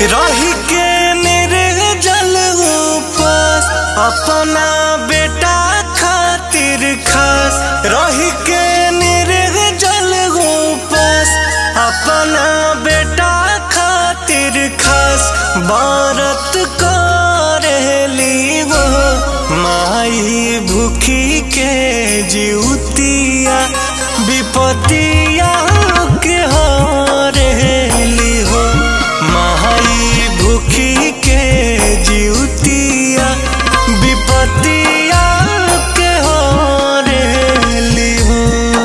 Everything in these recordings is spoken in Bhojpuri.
रही के निर्जल उपास अपना बेटा खातिर खास रही के निर्जल उपास अपना बेटा खातिर खास बारत करेली हो माई भूखी के जीवतिया विपतिया के हरेली हो माई भूखी के जीवतिया विपतिया के हरेली हो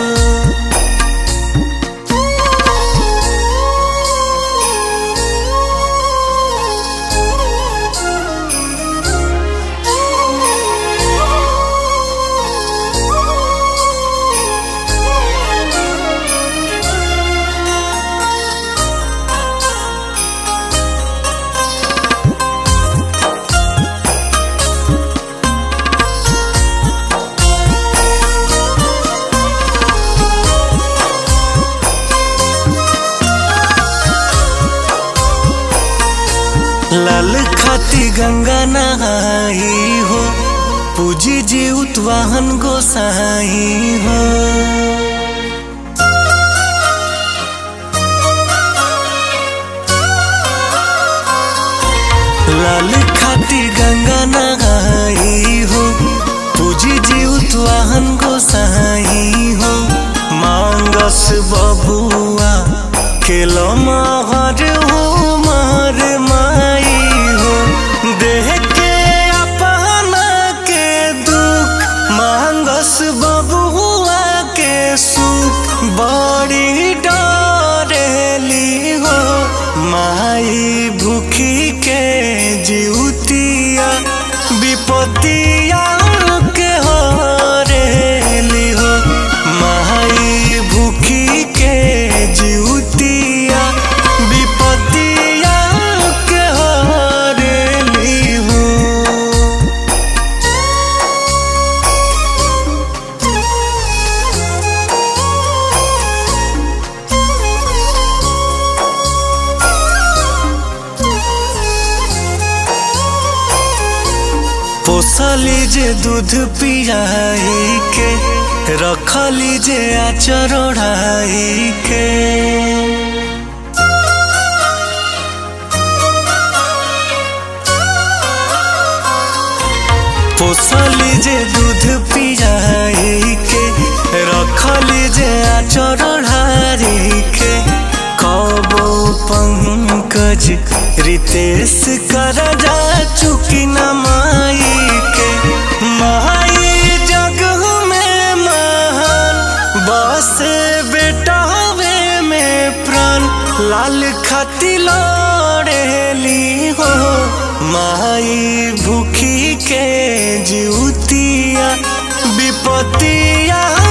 लाल खाती गंगा नहाई हो पूजी जी उतवाहन गोसाई हो लाल खाती गंगा नहाई हो पूजी जी उतवाहन गोसाई हो मांगस बबुआ खेलो महर हो मार माई हो देह के अपना के दुख मांगस बबुआ के सुख बड़ी डरेली हो माई भूखी के जीवतिया विपतिया के हरेली हो माई भूखी के जीवतिया विपतिया के हरेली हो पोसली जे दूध पियाई के रखली जे आचर ओढ़ाई के पोसली जे दूध पियाई के रखली जे आचर ओढ़ाई के कबो पंकज रितेश कर जा चुकी न माई के माई जग में महान बस बेटावे में प्राण लाल खाती लड़ेली हो माई भूखी के जीवतिया विपतिया